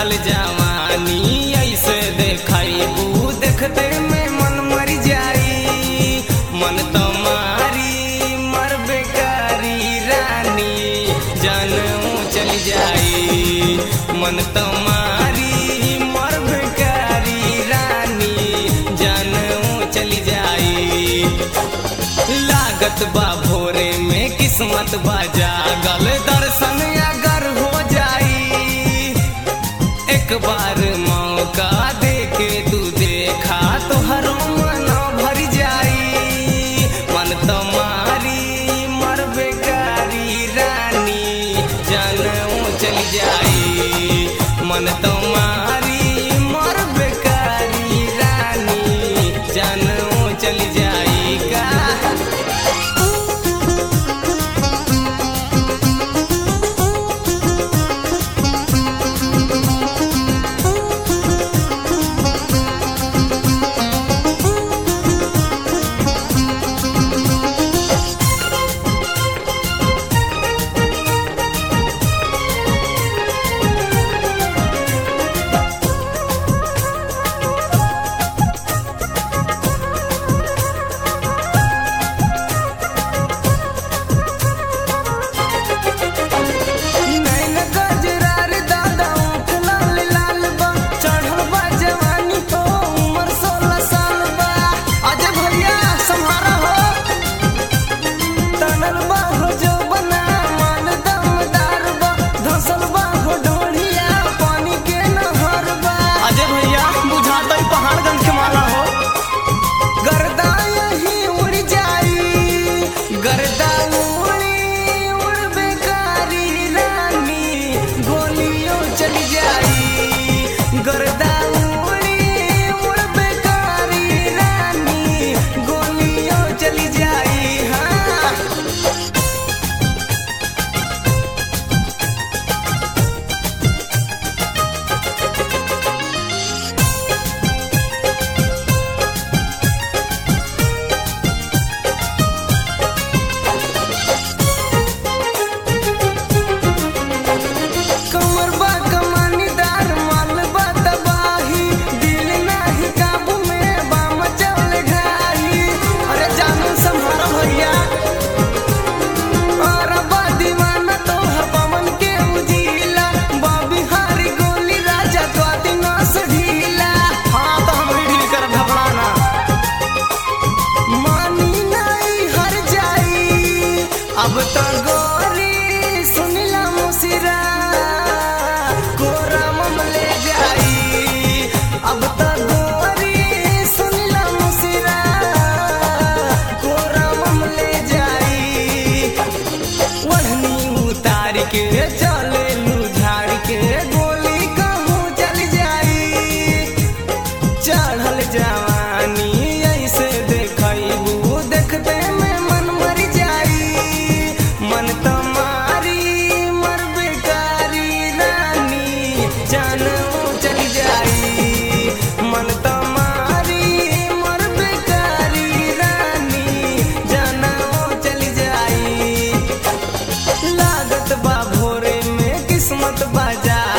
चढ़ल जवानी ऐसे देखबू देखते में मन मर जाई मन तुम्हारी मर बेकारी रानी जानू चल जाई मन तुम्हारी मर बेकारी रानी जानू चल जाई लागत बा भोरे में किस्मत बा जागल दर्शन अगर हो जाई एक बार मौका दे के तू देखा तो हर मन भर जाई मन तुम्हारी मर बेकारी रानी जानू चल जाई मन तुम्हारी मर बेकारी रानी जानू चल जाई का नैन गजरार दादा ऊँट लाल लाल बा चढ़ल बा जवानी तो उम्र सोलह साल बा अजय भैया सम्हारा हो तनल बा हो जो बना मान दमदार बा धसल बा हो ढोढ़िया पानी के नहर बा अजय भैया बुझाता ही पहाड़गंज के माला हो गर्दा यही उड़ जाई गर्दा उड़ी उड़ बेकारी रानी गोलियों चल जाई गर्दा उड़ी उड़ बेकारी रानी गोलियों चल जाई हाँ कमर बा कमानीदार माल बा तबाही दिल नाही काबू में बा मचल घाई अरे जानू संभारो भैया और बा दीवाना तो हर पवन के उजीला बा बिहारी गोली राजा तो दिना से ढीला हाँ तो हम ढील कर घबराना मानी नहीं हर जाई अब तो गोरी सुनिला मुसिरा कोरा मम ले जाई अब तो गोरी सुनिला मुसिरा कोरा मम ले जाई वढ़नी उतार के चले लू झाड़ के गोली कहूँ चल जाई चढ़ल जवानी ऐसे देखबू देखते में मन मर जाई मन तुम्हारी मर बेकारी रानी जानू चल जाई मन तुम्हारी मर बेकारी रानी जानू चल जाई लागत बा भोरे में किस्मत बाजा